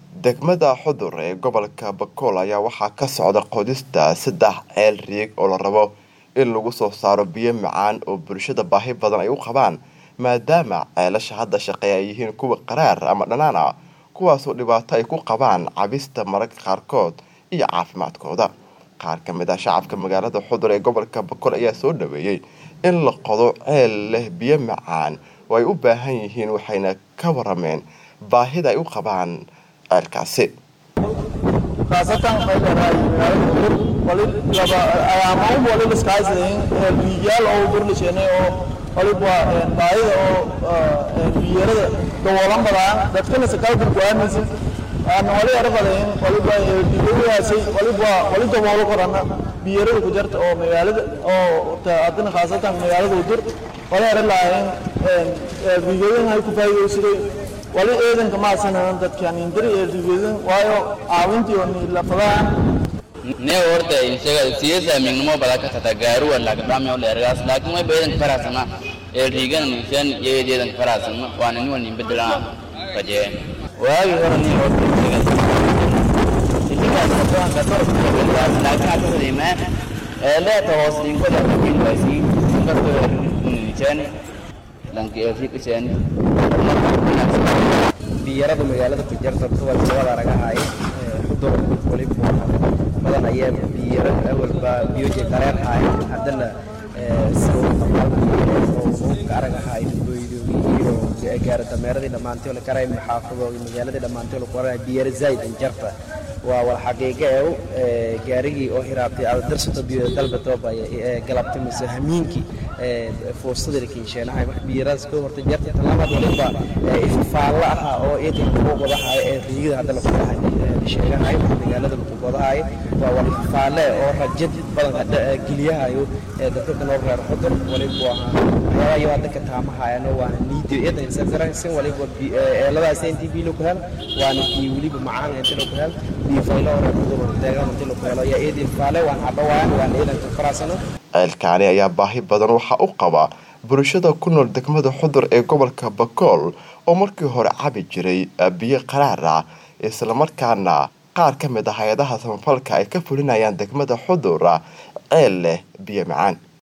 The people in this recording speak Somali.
degmada xudur ee gobolka bakool ayaa waxaa ka socda qodista saddex ceel riig oo la rabo in lagu soo saaro biyo macaan oo bulshada baahi badan ay u qabaan maadaama ceelasha hadda shaqeeya ay yihiin kuwa qaraar ama dhanaan ah kuwaasoo dhibaato ay ku qabaan cabista mararka qaarkood iyo caafimaadkooda qaar ka mid ah shacabka magaalada xudur ee gobolka bakool ayaa soo dhaweeyey in la qodo ceel leh biyo macaan oo ay u baahan yihiin waxayna ka warameen baahida ay u qabaan ceelkaasi khaasatan waxay leedahay magaalada dur wali laba ayaamaun wali liskaaysadeen biyaal oo burlisheenay oo waliba baahida oo biyarada daboolan badaan dadkana sakaalkan go-aamaysa aan wali arfadayn waliba biyayaasay waliba wali daboolo korana biyarada ku jarta oo magaalada oo haddana khaasatan magaalada dur wali ara lahayn biyadan ay ku faa'iidaysaday wali eedanka maasanan dadkan indiri ee rigeedan waayo caawintii oo nilafadaan ne horta isaga siyasa mingnimo bada ka tata gaaruwa laga dhame ole ergas laakiin way beedan farasana ee rigan nishan yeedan farasana waana ni wani bedelaan kaje waagi hore ni horta isaga isaga sabaan ka tor laakiin hada wadima ee leeta hoos dinko da kin basi ka to nishan lanki ee fikishan biyarada magaalada ku jarta kuwa wada ragahay xudur waliba badan ayaa biyara awalba biyoje dareer haay haddana aragahay iyo gaara dameeradii dhammaantay la karay maxaafado magaaladii dhammaantay la qoray biyara zaid an jarta waa wal xaqiiqo ee gaarigii oo hiraabtay aad darsato biyo dalbatooba galabtay mise hamiinkii fuustada kiinsheenahay wax biyaraas ka horta jarta talabaad waliba ifafaalla ahaa oo eedan kugu qodahay ee riigada hadda la qodahay sheegahay magaalada lagu qodahay waa wal ifafaalle oo rajad badan hadda geliyahayo dadka kanoo reer xudur waliba waxyaabaha iyo hadda ka taamahayano waana niidio eedan isafaransan waliba eeladaas intii biilo ku hel waana biyo weliba macaan inta lagu hel biyo faylo oo reer xudur deegaan inta lagu helo ayaa eedan ifafaale waan cabawaan waana eedan ka faraasano ceelkaani ayaa baahi badan waxaa u qaba bulshada ku nool degmada xudur ee gobolka bakool oo markii hore cabi jiray biyo qaraar ah islamarkaana qaar ka mid ah hay-adaha samafalka ay ka fulinayaan degmada xudur ceel leh biyo macaan